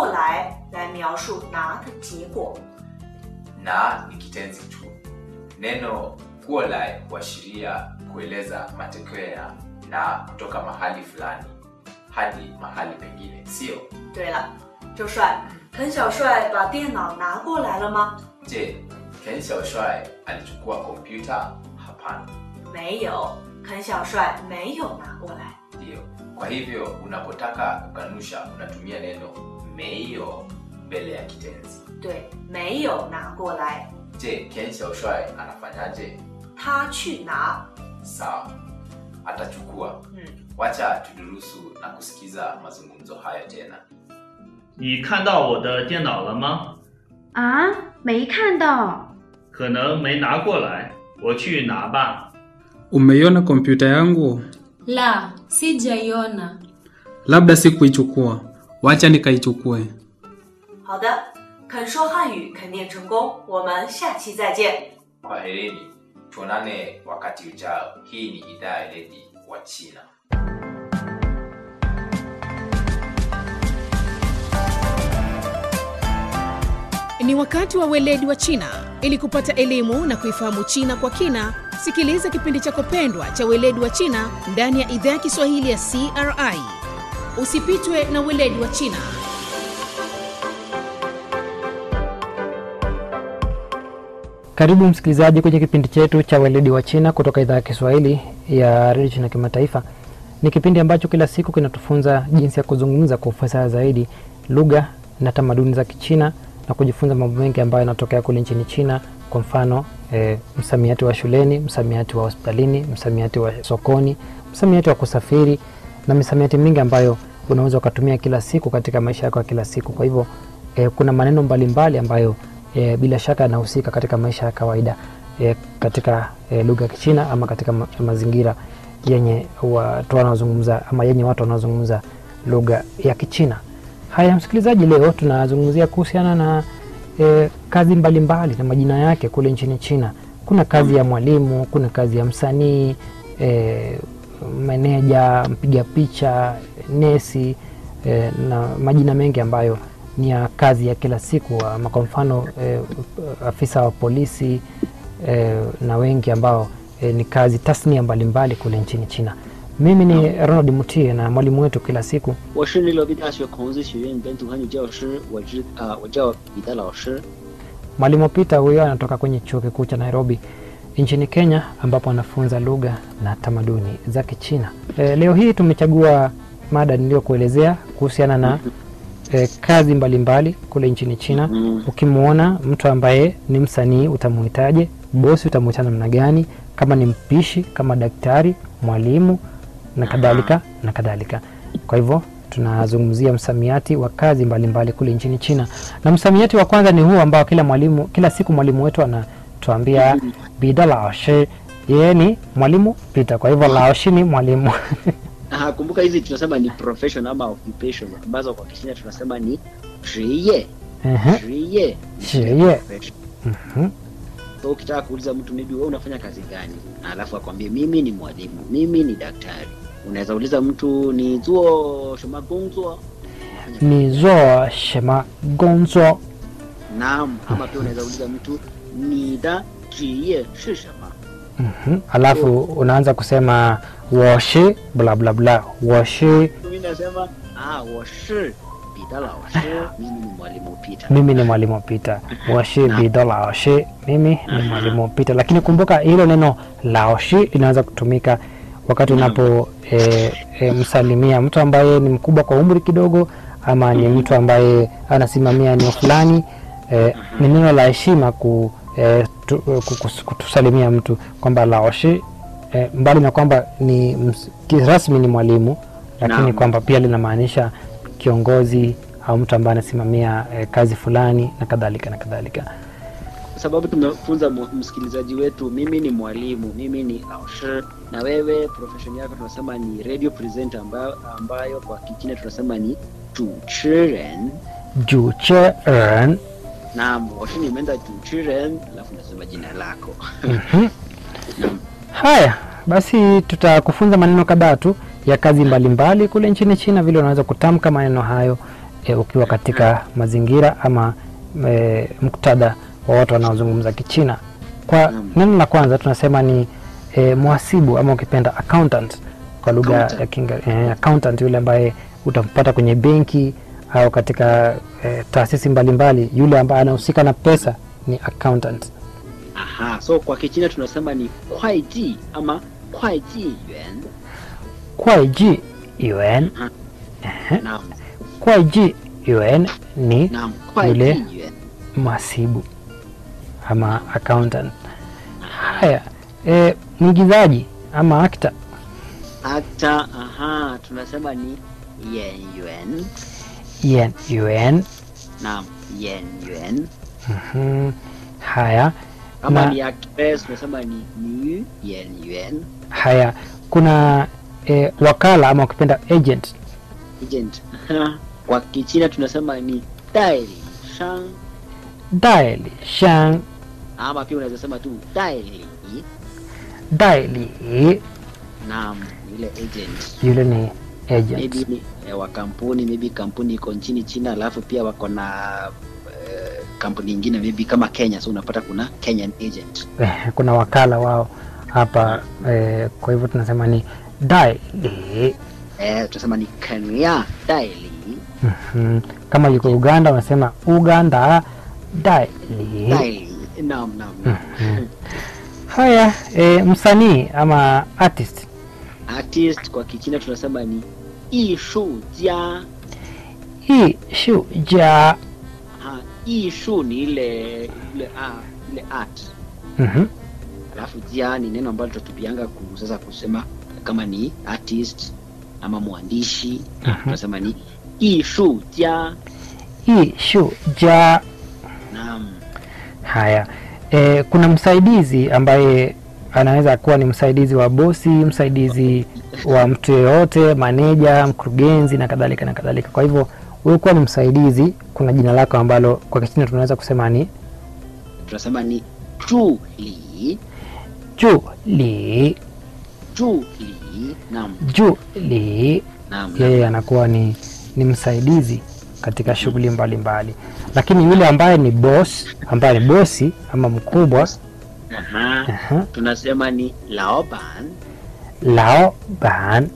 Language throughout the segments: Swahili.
过来来描述拿的结果。 na ni kitenzi tu. Neno kuolai huashiria kueleza matokeo ya na kutoka mahali fulani hadi mahali pengine, sio? 对了，周帅，肯小帅把电脑拿过来了吗？ Je, Ken Xiaoshuai alichukua kompyuta? Hapana. 没有，肯小帅没有拿过来。 Ndiyo. Kwa hivyo unapotaka kukanusha unatumia neno meiyo mbele ya kitenzi. 对，没有拿过来， Je, Ken Xiaoshuai anafanyaje? 他去拿。 Sawa, atachukua. 嗯， Wacha tudurusu na kusikiza mazungumzo hayo tena. 你看到我的电脑了吗？ 啊，没看到。 可能没拿过来，我去拿吧。 Umeiona kompyuta yangu? La, sijaiona. Labda sikuichukua. Wacha nikaichukue. 好的，肯说汉语肯定成功，我们下期再见。 Kwaherini, tuonane wakati ujao. Hii ni idhaa ya Ledi wa China. Ni wakati wa weledi wa China. Ili kupata elimu na kuifahamu China kwa kina, sikiliza kipindi chako pendwa cha weledi wa China ndani ya idhaa ya Kiswahili ya CRI. Usipitwe na weledi wa China. Karibu msikilizaji kwenye kipindi chetu cha weledi wa China kutoka idhaa ya Kiswahili ya redio China kimataifa. Ni kipindi ambacho kila siku kinatufunza jinsi ya kuzungumza kwa ufasaha zaidi lugha na tamaduni za Kichina na kujifunza mambo mengi ambayo yanatokea kule nchini China. Kwa mfano e, msamiati wa shuleni, msamiati wa hospitalini, msamiati wa sokoni, msamiati wa kusafiri na misamiati mingi ambayo unaweza ukatumia kila siku katika maisha yako ya kila siku. Kwa hivyo e, kuna maneno mbalimbali ambayo e, bila shaka yanahusika katika maisha ya kawaida e, katika e, lugha ya Kichina ama katika ma mazingira yenye watu wanaozungumza ama yenye watu wanaozungumza lugha ya Kichina. Haya, msikilizaji, leo tunazungumzia kuhusiana na e, kazi mbalimbali mbali na majina yake kule nchini China. Kuna kazi ya mwalimu, kuna kazi ya msanii e, meneja, mpiga picha, nesi e, na majina mengi ambayo ni ya kazi ya kila siku, ama kwa mfano e, afisa wa polisi e, na wengi ambao e, ni kazi tasnia mbalimbali kule nchini China. Mimi ni Ronald Mutie na mwalimu wetu kila siku 我是内罗毕大学孔子学院本土汉语教师，我知啊、我叫彼得老师。 Mwalimu Peter huyo anatoka kwenye chuo kikuu cha Nairobi nchini Kenya, ambapo anafunza lugha na tamaduni za Kichina. E, leo hii tumechagua mada niliyokuelezea kuhusiana na e, kazi mbalimbali mbali kule nchini China. Ukimwona mtu ambaye ni msanii utamuhitaje? Bosi utamuita namna gani? Kama ni mpishi, kama daktari, mwalimu na kadhalika na kadhalika. Kwa hivyo tunazungumzia msamiati wa kazi mbalimbali mbali kule nchini China, na msamiati wa kwanza ni huu ambao kila mwalimu kila siku mwalimu wetu anatuambia bida laoshi, yeye ni mwalimu Peter. Kwa hivyo laoshi ni mwalimu Ah, kumbuka hizi tunasema ni profession ama occupation ambazo kwa Kichina tunasema ni 职业 Ehe. 职业职业 profession. Mhm. So ukitaka kuuliza mtu maybe wewe unafanya kazi gani, na alafu akwambie mimi ni mwalimu, mimi ni daktari. Unaweza uliza mtu ni zuo shoma gongzuo, ni zo shema gonzo naam. Ama pia unaweza uliza mtu ni da 职业是什么 Mhm. alafu unaanza kusema woshi bla bla bla woshi mimi nasema ah, 我是彼得老师，mimi ni mwalimu Peter. mimi ni mwalimu Peter woshi bido laoshi mimi ni mwalimu Peter lakini kumbuka hilo neno laoshi linaweza kutumika wakati unapo e, e, msalimia mtu ambaye ni mkubwa kwa umri kidogo ama ni mtu ambaye anasimamia eneo fulani e, ni neno la heshima ku, e, tu, ku- kus- kutusalimia mtu kwamba laoshi e, mbali na kwamba ni ms- kirasmi ni mwalimu lakini Naam. kwamba pia linamaanisha kiongozi au mtu ambaye anasimamia e, kazi fulani na kadhalika na kadhalika kwa sababu tumefunza mu- msikilizaji wetu, mimi ni mwalimu, mimi ni laoshi, na wewe profession yako tunasema ni radio presenter, ambayo, ambayo kwa Kichina tunasema ni 主持人 jucheern Naam, woshi nimeenda 主持人 alafu nasema jina lako. Mhm. Naam. Haya basi, tutakufunza maneno kadhaa tu ya kazi mbalimbali kule nchini China, vile unaweza kutamka maneno hayo e, ukiwa katika mazingira ama e, muktadha wa watu wanaozungumza Kichina. Kwa Naam. neno la kwanza tunasema ni e, mhasibu ama ukipenda accountant kwa lugha ya Accountant. Kiingereza. E, accountant yule ambaye utampata kwenye benki au katika e, taasisi mbalimbali, yule ambaye anahusika na pesa ni accountant. Aha, so kwa Kichina tunasema ni kwaiji ama kwaiji yuan. Kwaiji yuan, Naam, kwaiji yuan ni naam, kwaiji Yule. yuan. mhasibu ama accountant. Haya, e, mwigizaji ama actor Hata aha, tunasema ni yen yuan. yen yuan. Naam, yen yuan. Mhm. Haya, Kama Na- ni actress tunasema ni nu yen yuan. haya kuna e, wakala ama ukipenda agent Agent. Aha. Kwa Kichina tunasema ni daili shang daili shang ama pia unaweza sema tu daili. daili, Naam, ni ile agent. yule ni agent. maybe ni eh, wa kampuni maybe kampuni iko nchini China alafu pia wako na eh, kampuni ingine maybe kama Kenya so unapata kuna Kenyan agent Eh, kuna wakala wao hapa e, kwa hivyo tunasema ni daili. eh, tunasema ni Kenya daily Mhm. Kama yuko Uganda wanasema Uganda daili. daily naam naam naam. Mhm. Haya, e, msanii ama artist artist kwa Kichina tunasema ni ishu jia hii shujaa. ha ishu ni ile ile ah, ile art Mhm. alafu jia ni neno ambalo tutatupianga ku, sasa kusema kama ni artist ama mwandishi tunasema ni ishu jia Hii shujaa. naam Haya, e, kuna msaidizi ambaye anaweza kuwa ni msaidizi wa bosi, msaidizi wa mtu yeyote, maneja, mkurugenzi na kadhalika na kadhalika. Kwa hivyo wewe kuwa ni msaidizi, kuna jina lako ambalo kwa Kichina tunaweza kusema ni tunasema ni zhu li juu li zhu li naam juu li. naam Yeye anakuwa ni, ni msaidizi katika shughuli mbalimbali, lakini yule ambaye ni boss, ambaye ni bosi ama mkubwa, Aha. aha, tunasema ni laoban lao ban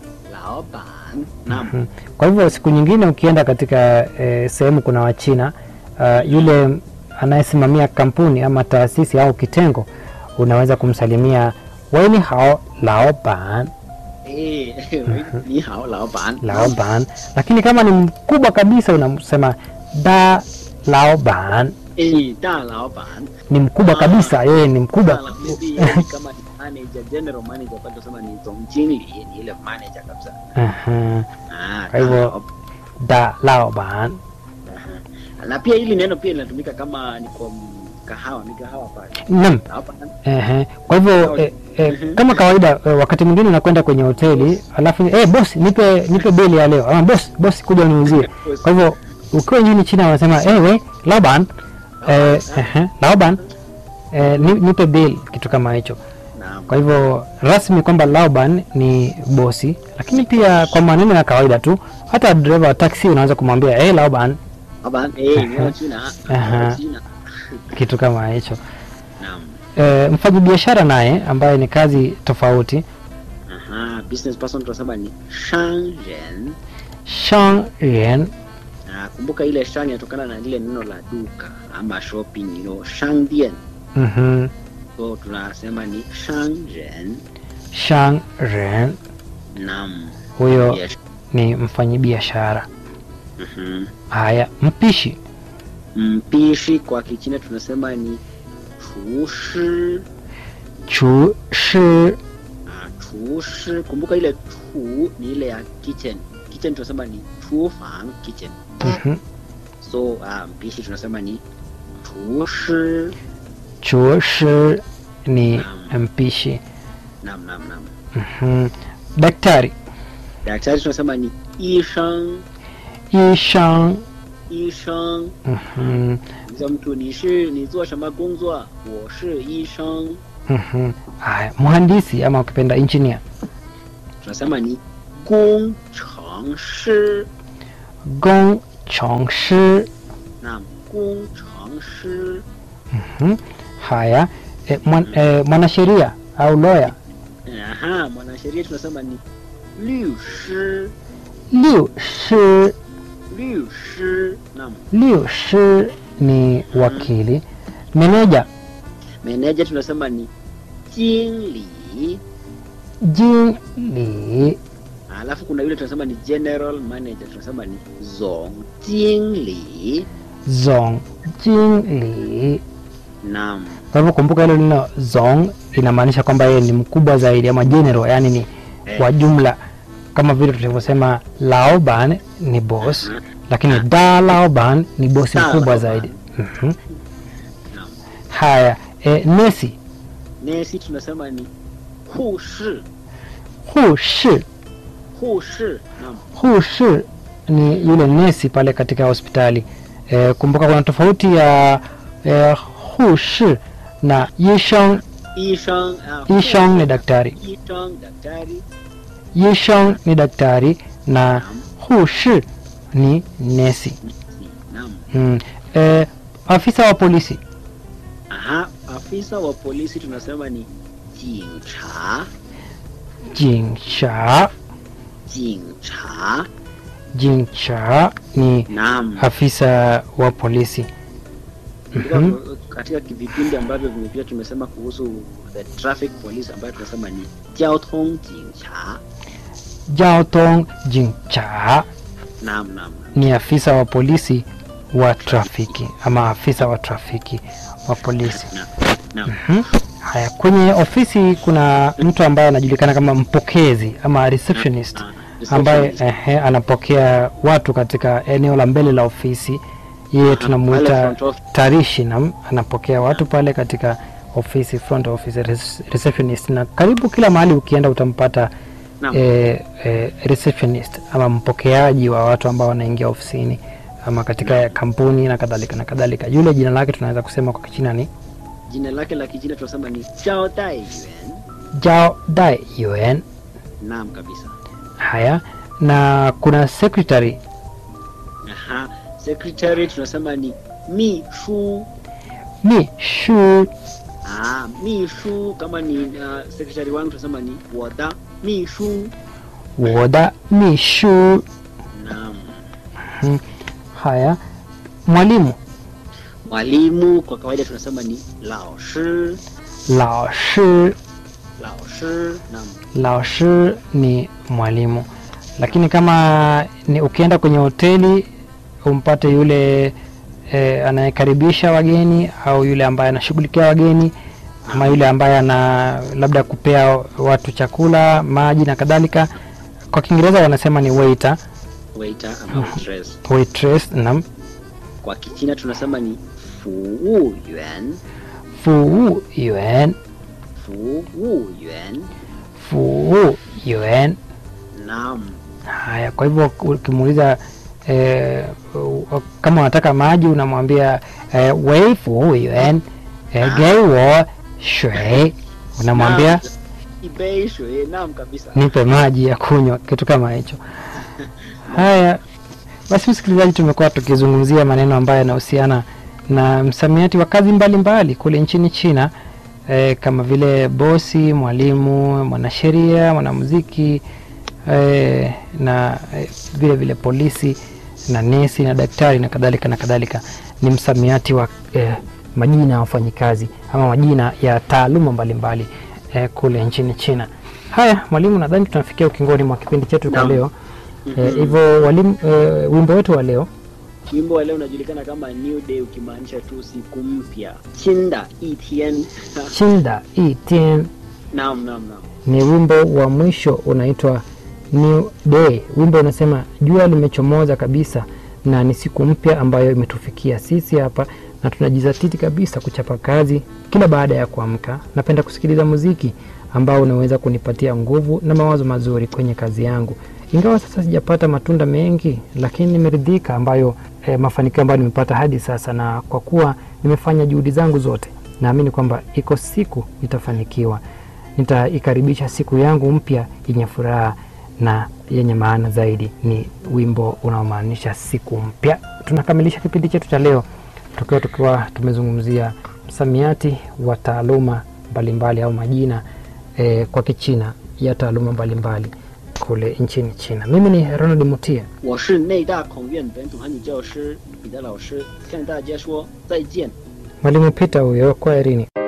laoban naam Mhm. Kwa hivyo siku nyingine ukienda katika e, sehemu kuna Wachina uh, yule anayesimamia kampuni ama taasisi au kitengo unaweza kumsalimia weni hao laoban eh ni hao laoban laoban, lakini kama ni mkubwa kabisa unamsema da laoban, eh da laoban ni mkubwa kabisa, yeye ni Da mkubwa la- maybe yeye kama ni manager general manager bado tunasema ni zongjinli ni ile manager kabisa Aha, ah Kwa hivyo- da laoban. da laoban. Aha. na pia hili neno pia linatumika kama ni kwa mkahawa mikahawa pale Naam. laoban Ehe. Kwa hivyo eh, eh, kama kawaida eh, wakati mwingine unakwenda kwenye hoteli alafu eh, boss nipe nipe beli ya leo ama boss boss kuja uniuzie. Kwa hivyo ukiwa nchini China wanasema eh, we Laoban eh, ehe, Laoban eh, ni- nipe beli kitu kama hicho. naam Kwa hivyo rasmi kwamba Laoban ni bosi, lakini pia kwa maneno ya kawaida tu, hata dereva wa taxi unaweza kumwambia eh, Laoban laoban eh ni wa China Aha. wa China kitu kama hicho. naam E, mfanyabiashara naye ambaye ni kazi tofauti Aha, business person tunasema ni shangren. Shang Ren Na kumbuka ile shang inatokana na lile neno la duka ama shopping, you know, shangdian. mhm, So tunasema ni shangren. Shang Ren Naam. huyo Yes. ni mfanyabiashara. Mhm. Haya, mpishi Mpishi kwa Kichina tunasema ni chushi. chu shi Ah, chushi. Kumbuka ile chu ni ile ya kitchen. Kitchen tunasema ni chufang kitchen. mhm, So uh, mpishi tunasema ni chushi. chu shi ni Naam. mpishi. Naam, naam, naam. Mhm. Daktari daktari tunasema ni ishang Yishang ishang mhm, za mtu ni shi ni zuo shama gongzuo wo shi ishang mhm. Haya, mhandisi ama ukipenda engineer tunasema ni gong chang shi Gong 程师 naam 工程师 Mhm. haya e, mwan, e, mwanasheria au lawyer aha mwanasheria tunasema ni 律师 liu shi 律师 naam liu shi ni wakili meneja meneja tunasema ni 经理 jin li alafu kuna yule tunasema ni general manager tunasema ni 总经理 zong jin li naam kwa hivyo kumbuka hilo neno zong linamaanisha kwamba yeye ni mkubwa zaidi ama general yani ni wa jumla kama vile tulivyosema laoban ni boss lakini da laoban ni bosi Da mkubwa Laoban. zaidi Mhm. naam haya e, nesi nesi tunasema ni 护士 hu shi 护士 naam hu shi ni yule nesi pale katika hospitali e, kumbuka kuna tofauti ya e, hu shi na yishong 医生啊 yishong ni daktari 医生 daktari yishong ni daktari na hu shi ni nesi naam mm. e, afisa wa polisi aha afisa wa polisi tunasema ni 警察 jinsha 警察 jinsha ni naam afisa wa polisi katika, Mhm. katika vipindi ambavyo vimepita tumesema kuhusu the traffic police ambayo tunasema ni 交通警察 Jaotong Jincha naam naam ni afisa wa polisi wa trafiki ama afisa wa trafiki wa polisi. naam naam Mhm. Haya, kwenye ofisi kuna mtu ambaye anajulikana kama mpokezi ama receptionist Ah, ambaye receptionist. ehe, anapokea watu katika eneo la mbele la ofisi. Yeye pale tunamuita front office. tarishi na anapokea watu pale katika ofisi, front office res- receptionist, na karibu kila mahali ukienda utampata Naam. eh, eh, receptionist ama mpokeaji wa watu ambao wanaingia ofisini ama katika kampuni na kadhalika na kadhalika. Yule jina lake tunaweza kusema kwa Kichina ni jina lake la kijina tunasema ni 招待员 Jao Dai Yuan. naam kabisa Haya, na kuna secretary aha secretary tunasema ni 秘书 Mi Shu ah 秘书 kama ni uh, secretary wangu tunasema ni 我的秘书 Woda Mi Shu. naam Haya, mwalimu mwalimu kwa kawaida tunasema ni 老师 Lao Shi. 老师 naam Lao Shi ni mwalimu, lakini kama ni ukienda kwenye hoteli umpate yule eh, anayekaribisha wageni au yule ambaye anashughulikia wageni ama yule ambaye ana labda kupea watu chakula, maji na kadhalika. Kwa Kiingereza wanasema ni waiter, waiter ama waitress waitress na kwa kichina tunasema ni 服务员 fuu yuan, 服务员 fuu yuan. naam Haya, kwa hivyo ukimuuliza eh, u- kama unataka maji unamwambia eh, wei fu yuan eh, gei wo shui, unamwambia Naam. ibei shui naam kabisa nipe maji ya kunywa, kitu kama hicho. Haya basi, msikilizaji, tumekuwa tukizungumzia maneno ambayo yanahusiana na msamiati wa kazi mbalimbali mbali kule nchini China eh, kama vile bosi, mwalimu, mwanasheria, mwanamuziki eh, na eh, vile vile polisi na nesi na daktari na kadhalika na kadhalika. Ni msamiati wa eh, majina ya wafanyikazi ama majina ya taaluma mbalimbali eh, kule nchini China. Haya mwalimu, nadhani tunafikia ukingoni mwa kipindi chetu kwa Naam. leo. Eh, Hivyo walimu, eh, wimbo wetu wa leo wimbo wa leo unajulikana kama new day ukimaanisha tu siku mpya chinda itien Chinda Itian naam naam naam ni wimbo wa mwisho unaitwa New Day. Wimbo unasema jua limechomoza kabisa na ni siku mpya ambayo imetufikia sisi hapa, na tunajizatiti kabisa kuchapa kazi kila baada ya kuamka. Napenda kusikiliza muziki ambao unaweza kunipatia nguvu na mawazo mazuri kwenye kazi yangu. Ingawa sasa sijapata matunda mengi, lakini nimeridhika ambayo eh, mafanikio ambayo nimepata hadi sasa, na kwa kuwa nimefanya juhudi zangu zote, naamini kwamba iko siku nitafanikiwa nitaikaribisha siku yangu mpya yenye furaha na yenye maana zaidi ni wimbo unaomaanisha siku mpya. Tunakamilisha kipindi chetu cha leo tukiwa tukiwa tumezungumzia msamiati wa taaluma mbalimbali au majina eh, kwa Kichina ya taaluma mbalimbali kule nchini China. Mimi ni Ronald Mutia. 我是内大孔院本土汉语教师彼得老师，向大家说再见。 Mwalimu Peter huyo, kwaherini.